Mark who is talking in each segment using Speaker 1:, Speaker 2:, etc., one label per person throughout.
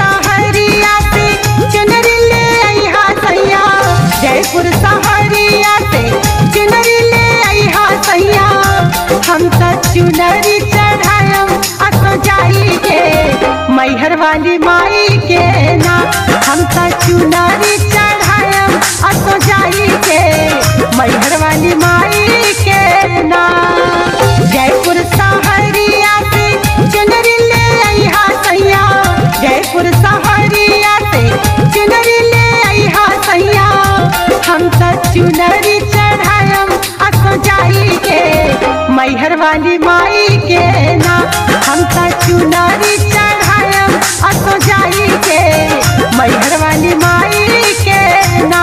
Speaker 1: सहरिया से चुनरी ले अइहा सैया जयपुर सहरिया से चुनरी ले अइहा सैया हम त चुनरी चढ़ायम असो जाई के मैहर वाली माई के ना हम त चुनरी चढ़ायम असो जाई के मैहर वाली माई के ना जयपुर सहरिया से चुनरी ले अइहा सैया जयपुर सहरिया से चुनरी ले अइहा सैया हम त चुनरी चढ़ायम असो जाई के मैहर वाली माई के ना हम त चुनरी चढ़ायम असो जाई के मैहर वाली माई के ना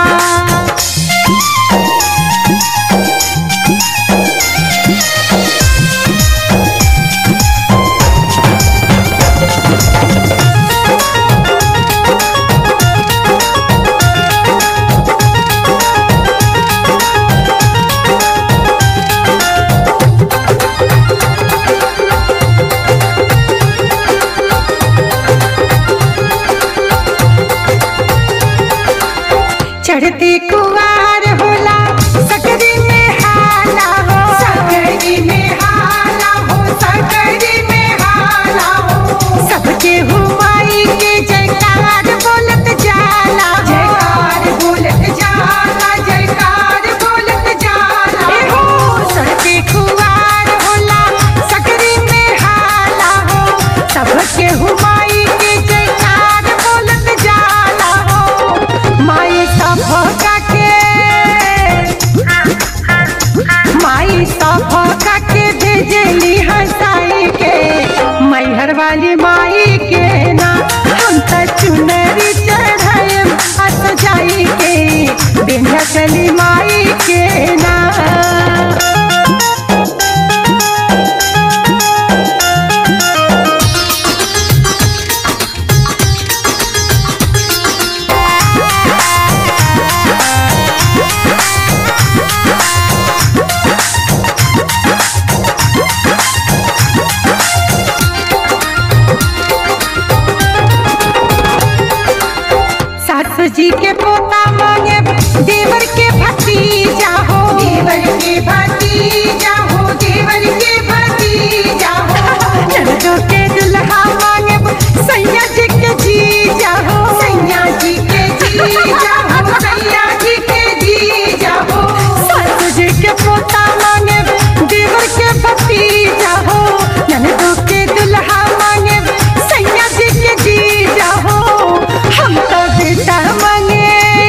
Speaker 1: चढ़ती कुवार होला सकरी में हाला हो सकरी में हाला हो सकरी में हाला हो सबके हुमाई के जयकार बोलत जाला जयकार बोलत जाला जयकार बोलत जाला ए हो चढ़ती कुवार होला सकरी में हाला हो सबके हुमाई के जयकार बोलत जाला हो माई सभका के माई सभका के भेजली हंसाई के मैहर वाली माई के ना हम त चुनरी चढ़ाएम अस जाई के बिंध्या चली माई के ना सासू जी के पोता मांगे देवर के भतीजा हो देवर के भतीजा हो देवर के भतीजा हो ननदो के दुल्हा मांगे सैया जी के जीजा हो सैया जी के जीजा हो सैया जी के जीजा हो सासू जी के पोता मांगे देवर के भतीजा हो ननदो के दुल्हा मांगे सैया जी के जीजा हो हम तो बेटा मांगे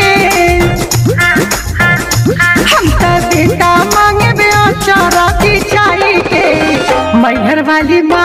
Speaker 1: हम तो बेटा मांगे बेचारा की चाई के मैहर वाली माँ